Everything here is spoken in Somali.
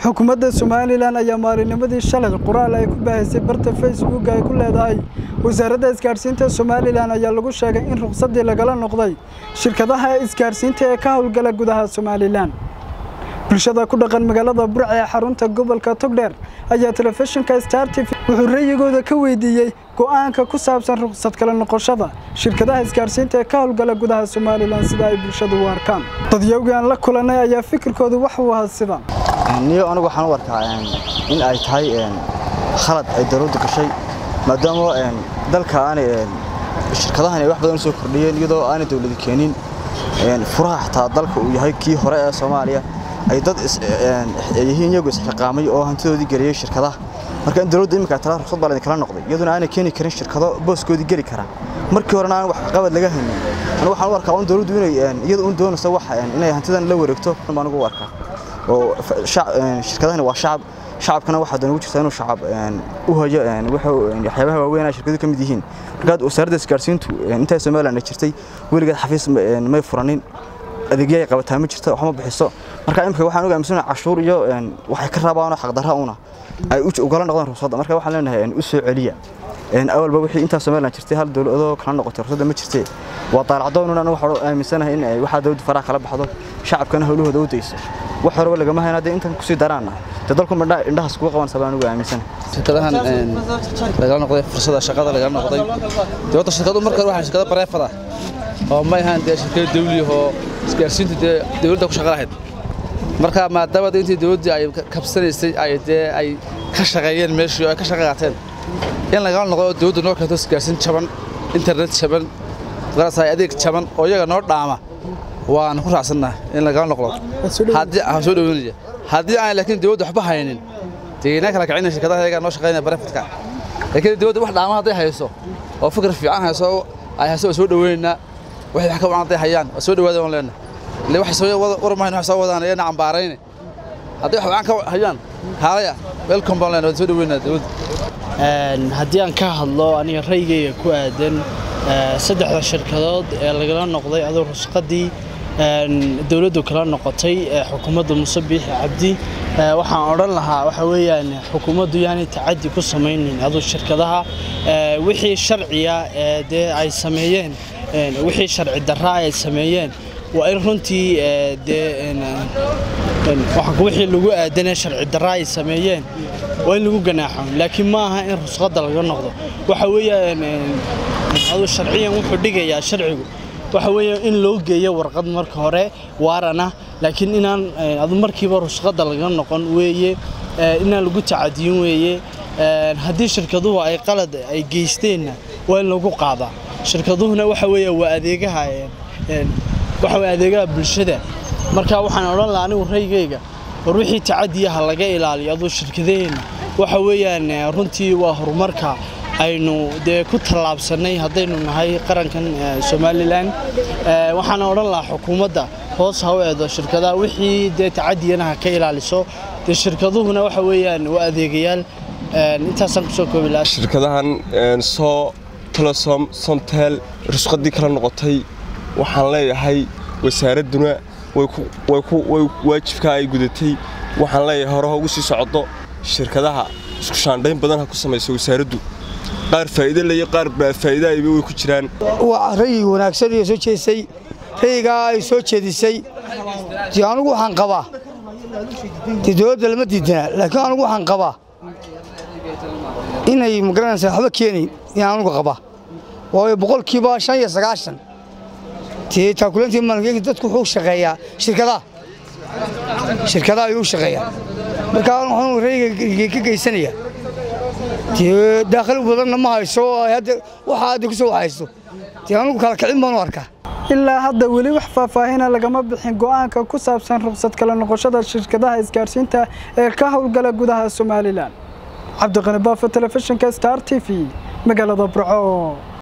xukuumadda somalilan ayaa maalinimadii shalay qoraal ay ku baahisay barta facebook ay ku leedahay wasaaradda isgaadhsiinta somalilan ayaa lagu sheegay in ruqsaddii lagala noqday shirkadaha isgaadhsiinta ee ka howlgala gudaha somalilan bulshada ku dhaqan magaalada burca ee xarunta gobolka togdheer ayaa telefishinka star t v wuxuu rayigooda ka weydiiyey go'aanka ku saabsan ruqsad kala noqoshada shirkadaha isgaadhsiinta ee ka howlgala gudaha somalilan sida ay bulshadu u arkaan dadyowgii aan la kulanay ayaa fikirkoodu wax uu ahaa sidan niyo anigu waxaan u arkaa in ay tahay khalad ay dowladdu gashay maadaama dalka aanay shirkadahan ay wax badan u soo kordhiyeen iyadoo aanay dowladu keenin furaha xataa dalka uu yahay kii hore ee soomaaliya ay dad yihiin iyagu isxiqaamay oo hantidoodii geliyey shirkadaha marka in dowladdu imika tala ruqsad baa kala noqday iyaduna aanay keeni karin shirkado booskoodii geli kara markii horena aan wax qabad laga haynin anigu waxaan u arkaa in dowladdu inay iyada un doonayso wax inay hantidan la wareegto baan ugu arkaa oo shirkadahani waa shacab shacabkana waxaa dan ugu jirtaa inuu shacab u hayo waxyaabaha waaweyn ay shirkadu ka mid yihiin markaad wasaaradda isgaarsiintu intaa somaliland ay jirtay weligeed xafiis may furanin adeegyo ay qabataa ma jirto waxma bixiso marka imika waxaan oga aaminsanaa cashuur iyo waxay ka rabaan xaqdarra una ay ugala noqdaan ruqsadda marka waxaan leenahay u soo celiya awalba wixii intaa somaliland jirtay hal dowladoo kala noqotay ruqsadda ma jirtee waa daalacdoon anu waxaan aaminsanahay in waxaa dowladda faraha kala baxdo shacabkana howlahooda u dayso wax horeba lagama hayn haddii intan kusii daraana dee dalku indhahaas kuga qabanaysa baan ugu aaminsanahay shirkadahan lagala noqday fursada shaqada lagala noqday dee wadda shirkadu marka waxaa shirkado bareefad ah oo ma ahaan dee shirkado dawli oo isgaarsiintu dee dawladda ku shaqa lahayd marka maadaama intii dawladdii ay kabsanaysay ay dee ay ka shaqeeyeen meeshii oo ay ka shaqa qaateen in lagala noqdo oo dawladdu noo keento isgaarsiin jaban internet jaban garasay adeeg jaban oo iyaga noo dhaama waan ku raacsannaha in lagala noqdo haddii aan soo dhaweynaya haddii aan laakiin dawladdu waxba haynin deegaanka kala kicina shirkadaha iyaga noo shaqeynaya barefadka laakiin dawladdu wax dhaama hadday hayso oo fikir fiican hayso ay hayso waa soo dhaweynaynaa waxay wax ka wacan hadday hayaan waa soo dhawaada waan leenahay ile waxay soo warmahayn wax soo wadaan iyana cambaarayne hadday wax wacan ka hayaan kaalaya welcome baan leenahay waan soo dhaweynaa dawladda haddii aan ka hadlo aniga raygayga ku aadan saddexda shirkadood ee lagala noqday adoo rusqadii dowladdu kala noqotay xukuumadda muuse biixi cabdi waxaan odhan lahaa waxa weeyaan xukuumaddu yaanay tacaddi ku samaynin aduu shirkadaha wixii sharciya ee dee ay sameeyeen wixii sharci darraa ay sameeyeen waa in runtii dee wixii lagu aadanee sharci darraa ay sameeyeen waa in lagu ganaaxo laakiin ma aha in rusqadda laga noqdo waxa weeyaan aduu sharciyan wuxuu dhigayaa sharcigu waxa weeye in loo geeyo warqad marka hore waarana laakiin inaan adu markiiba rusqadda laga noqon weeye inaan lagu tacadiyin weeye haddii shirkaduhu ay qalad ay geysteenna waa in lagu qaadaa shirkaduhuna waxa weeye waa adeegaha waxa weye adeegaha bulshada marka waxaan odhan lahaa anigu raygayga war wixii tacadiyaha laga ilaaliyo aduu shirkadaheenna waxa weeyaan runtii waa horumarka aynu dee ku tallaabsannay haddaynu nahay qarankan somalilan waxaana odhan lahaa xukuumadda hoos ha u eedo shirkadaha wixii dee tacadiyanaha ka ilaaliso dee shirkaduhuna waxa weeyaan waa adeegayaal intaasaan kusoo koobi lahaa shirkadahan soo telesom somtel rusqadii kala noqotay waxaan leeyahay wasaaradduna waajibkaa ay gudatay waxaan leeyahay hore ha ugu sii socdo shirkadaha isku shaandhayn badan ha ku samayso wasaaraddu qaar faa'iido leeyo qaar faa'iidaayba way ku jiraan waa rayig wanaagsan iyo soo jeedisay rayigaa ay soo jeedisay dee anugu waxaan qabaa dee dowladda lama diidana laakiin anugu waxaan qabaa inay magaranaysaa waxba keenayn inaan anugu qabaa waayo boqolkiiba shan iyo sagaashan dee taakulantii maalinkeynka dadku wuxuu shaqeeyaa shirkadaha shirkadaha ayuu u shaqeeyaa marka waxaan rayiga ka geysanayaa dee daakhli badanna ma hayso waxa hadda ku soo haysto dee anugu kala kicin baanu arkaa ilaa hadda weli wax faahfaahina lagama bixin go'aanka ku saabsan ruqsad kala noqoshada shirkadaha isgaadhsiinta ee ka howlgala gudaha somalilan cabdiqani baafo telefishinka star t v magaalada burco